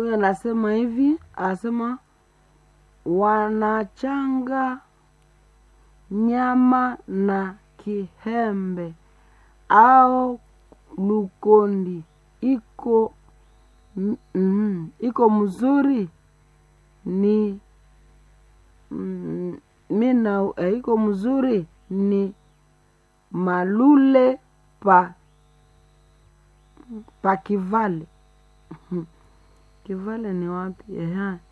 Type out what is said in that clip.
huyo anasema hivi anasema wanachanga nyama na kihembe au lukondi iko mm, mm, iko mzuri ni mm, mina eh, iko mzuri ni malule pa pa kivale kivale ni wapi eha